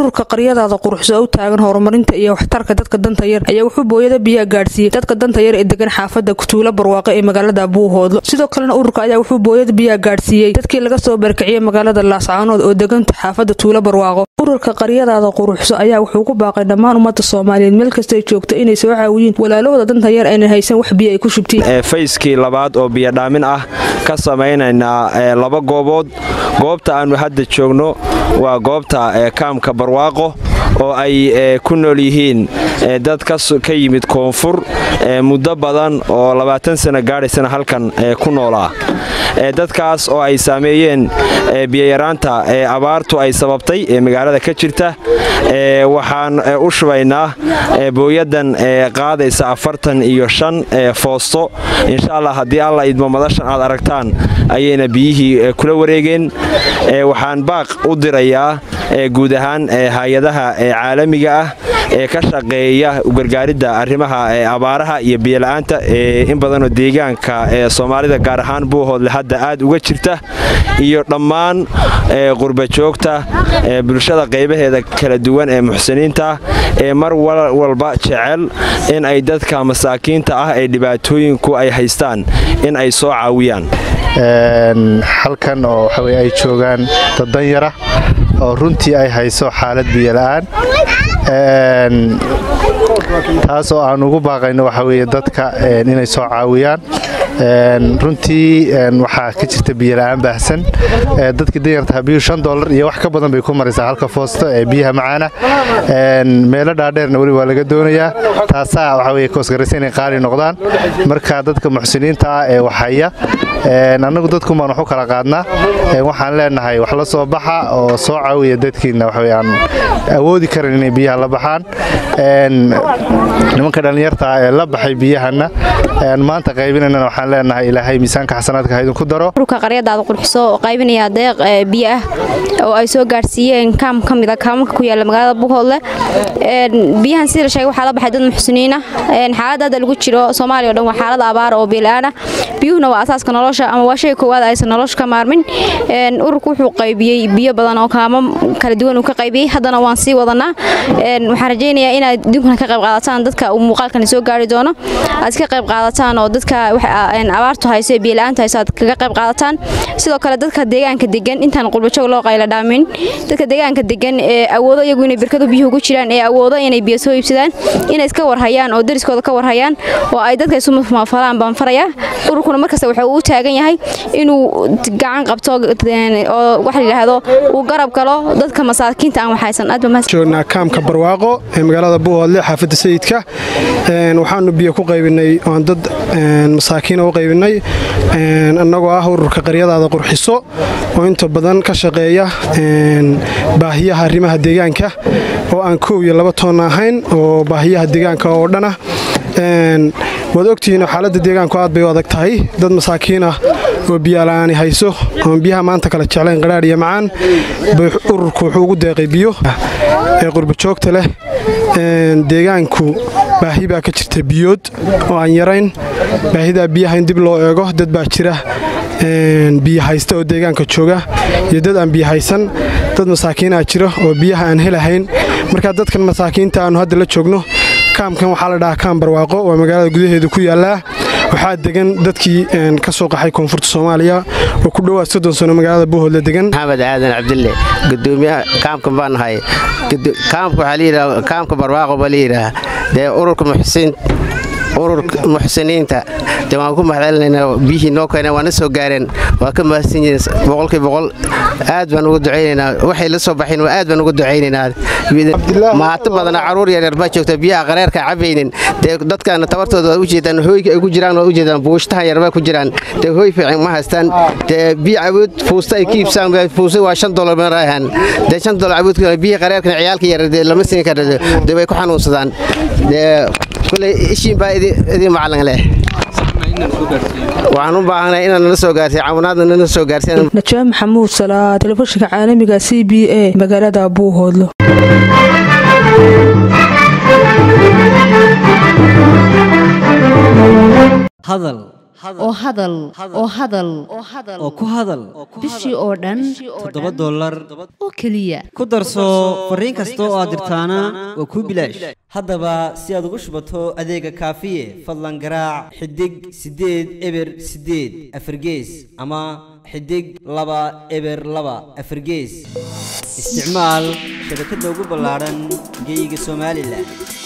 ururka qaryadaada quruxso u taagan horumarinta iyo waxtarka dadka danta yar ayaa wuxuu booyada biyaha gaadhsiiyey dadka danta yar ee degan xaafada tuulo barwaaqo ee magaalada buuhoodlo sidoo kalena ururka ayaa wuxuu booyada biyaha gaadhsiiyey dadkii laga soo barkiciyey magaalada laascaanood oo deganta xaafada tuulo barwaaqo ururka qaryadaada quruxso ayaa wuxuu ku baaqay dhammaan ummadda soomaaliyeed meel kastay joogto inay soo caawiyeen walaalahooda danta yar aynan haysan wax biyo ay ku shubtiin fayskii labaad oo biyodhaamin ah ka samaynaynaa laba goobood goobta aannu hadda joogno waa goobta kaamka barwaaqo oo ay ku nool yihiin dad ka yimid koonfur muddo badan oo labaatan sana gaadhaysana halkan ku noolaa dadkaas oo ay saameeyeen biyayaraanta abaartu ay sababtay ee magaalada ka jirta waxaan u shubaynaa booyadan qaadaysa afartan iyo shan foosto insha allah haddii alla idmo madashan aad aragtaan ayayna biyihii kula wareegeen waxaan baaq u dirayaa guud ahaan hay-adaha caalamiga ah ee ka shaqeeya ugargaaridda arrimaha abaaraha iyo biyola'aanta in badanoo deegaanka ee soomaalida gaar ahaan buuhoodle hadda aad uga jirta iyo dhammaan qurbajoogta bulshada qaybaheeda kala duwan ee muxsiniinta ee mar walba jecel in ay dadka masaakiinta ah ee dhibaatooyinku ay haystaan in ay soo caawiyaan halkan oo waxaweye ay joogaan dad danyara oo runtii ay hayso xaalad biyola'aan taas oo aan ugu baaqayno waxa weye dadka inay soo caawiyaan runtii waxaa ka jirta biyola'aan baahsan dadkii danyartaha biyuu shan dolar iyo wax ka badan bay ku maraysaa halka foosto ee biyaha macaana meelo dhaadheerna weli waa laga doonayaa taasaa waxa weye koosgaraysa inay qaali noqdaan marka dadka muxsiniinta ah ee waxhaya annagu dadkun baan wax u kala qaadnaa waxaan leenahay wax la soo baxa oo soo caawiya dadkiina waxaan awoodi karan inay biyaha la baxaan nimanka dhallinyartaa ee la baxay biyahanna maanta qaybinanana waxaan leenahay ilaahay miisaanka xasanaadka haydinku daro ururka qaryadaada qurxiso oo qaybinaya deeq biyo ah oo ay soo gaadhsiiyeen kaam ka mida kaamanka ku yaala magaalada buuhoodle biyahan sida la sheegay waxaa la baxay dad muxsiniin ah xaaladda hadda lagu jiro soomaaliya o dhan waa xaalad abaar oo biyo-la'aan ah biyuhuna waa asaaska nolosha ama waa shay koowaad aysan nolosha ka maarmin ururku wuxuu qaybiyey biyo badan oo kaamo kala duwan uu ka qaybiyey haddana waan sii wadanaa waxaan rajaynayaa inaad idinkuna ka qayb qaadataan dadka uu muuqaalkani soo gaari doono aad ka qayb qaadataan oo dadka abaartu hayso ee biyola'aantu hayso aad kaga qayb qaadataan sidoo kale dadka deegaanka degan intaan qurbajoog loo qayla dhaamin dadka deegaanka degan ee awoodo iyagu inay birkadu biyuhu ku jiraan ee awoodo inay biyo soo iibsadaan inay iska warhayaan oo dariskooda ka warhayaan oo ay dadka isu mafalaan baan farayaa ururkuna markasta wuxuu u taagan yahay inuu gacan qabto oo waxa la yidhaahdo uu garab galo dadka masaakiinta aan waxaysan aad joognaa kaamka barwaaqo ee magaalada buuhoodle xaafadda sayidka waxaanu biyo ku qaybinay oan dad masaakiina u qaybinay annagoo ah ururka qaryadaada qurxiso oo inta badan ka shaqeeya baahiyaha arrimaha deegaanka oo aan koow iyo laba toonna ahayn oo baahiyaha deegaanka oo dhan ah waad ogtihiin xaaladda deegaanku aad bay u adag tahay dad masaakiin ah oo biyala'aani hayso oon biyaha maanta kala jeclayn qadhaadh iyo macaan bay ururku wuxuu ugu deeqay biyo ee qurbajoogta leh deegaanku baahi baa ka jirta biyood oo aan yarayn baahidaa biyaha in dib loo eego dad baa jira biyo haysta oo deegaanka jooga iyo dad aan biyo haysan dad masaakiinaa jira oo biyaha aan helahayn markaa dadkan masaakiinta aannu hadda la joogno kaamkan waxaa la dhahaa kaam barwaaqo waa magaalada gudaheeda ku yaallaa waxaa degan dadkii ka soo qaxay koonfurta soomaaliya oo ku dhowaad soddon sano magaalada buuhoodla degan maxamed aadan cabdille gudoomiyaha kaamkan baan nahay kaamka waxaa layidhaha kaamka barwaaqo baa layidhaha dee ururka muxsiniin ururka muxsiniinta de waan ku mahadcelinaynaa biyihii noo keeneen waana soo gaareen waa ka mahadsan yihiin boqolkii boqol aad baan uga ducaynaynaa waxay la soo baxeen aad baan uga ducaynaynaa maato badana caruur yaryar baa joogta biyaha qareerka cabaynin dee dadkaana tabartooda waa ujeedaan hooyga ay ku jiraan waa ujeedaan buushtahan yar baa ku jiraan dee hooy fiican ma haystaan dee biyo cabuud fuusta ay ka iibsaan fuusta waa shan dolar maraahan dee shan dolar cabuud biyaha qareerkana ciyaalka yar dee lama siin kara dee way ku xanuunsadaan dee kuley ishiin baa idin macalin leh waxaan u baahanay inaad nala soo gaarsiy caawinaadna nala soo gaarsiy najaa maxamuud salaa telefishinka caalamiga c b a magaalada buuhoodlo hadal oo hadal oo hadal oo ku hadal bishii oo dhan toddoba dollar oo keliya ku darso fariin kasta oo aad dirtaana waa kuu bilaash haddaba si aad ugu shubato adeega kaafiye fadlan garaac xidig siddeed eber siddeed afargees ama xidig laba eber laba afargees isticmaal shabakadda ugu ballaadhan geyga somalilan